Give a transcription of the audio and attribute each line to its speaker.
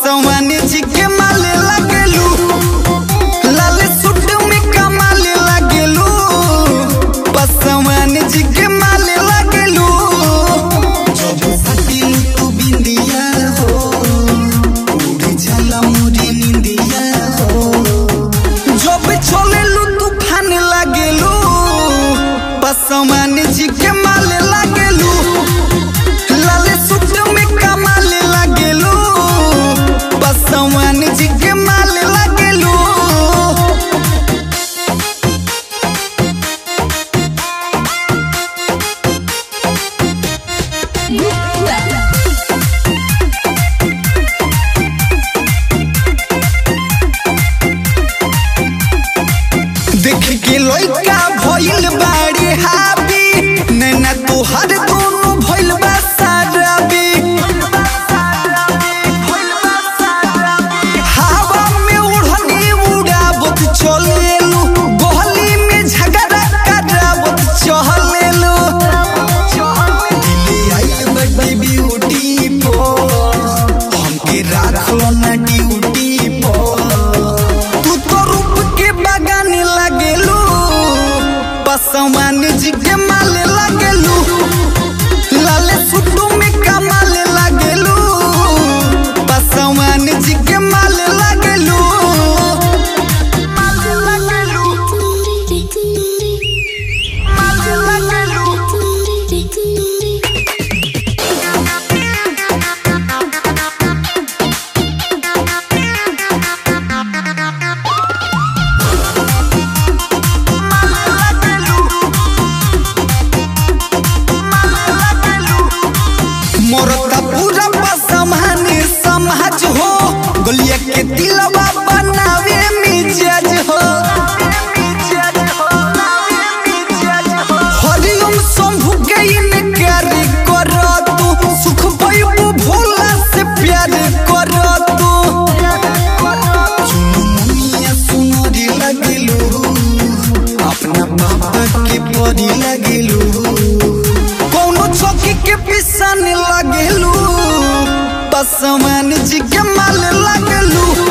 Speaker 1: पसवान जी के माले लगेलू लाल सूट में कमाले लगेलू पसवान जी के माले लगेलू जब सटिल तू बिंदिया हो उड़ी जाला मुरी निंदिया हो जब चलेलू तूफान लगेलू पसवान जी के माले लगेलू लाल सूट में कमाले लगेलू पसवान जी के माले लगेलू देख के लइका भइल बाड़ी हाबी नैना तोहर दोनों भइल बा साराबी हवा में उड़नी उड़ावत चलेलू गोहली में झगड़ा करावत चलेलू दिल्ली आई बड़ी ब्यूटी पर हमके राखलो ना ड्यूटी पर तू तो रूप के बगाने लगेलू पसवान जी के माले लगेलू लाले सुटू में कमाले लगेलू पसवान जी के माले लगेलू माले लगेलू माले लगेलू मोरता पूरा बसमान समाज हो गलिया के दिलवा बनावे मिजाज हो हरिओम शंभु के इनकार कर तू सुख पैबू भोला से प्यार कर तू चुनमुनिया सुनरी लगलू अपना पापा के परी लगलू कौनो चौकी के पिसान लगेलू पसवान जी के माल लगलू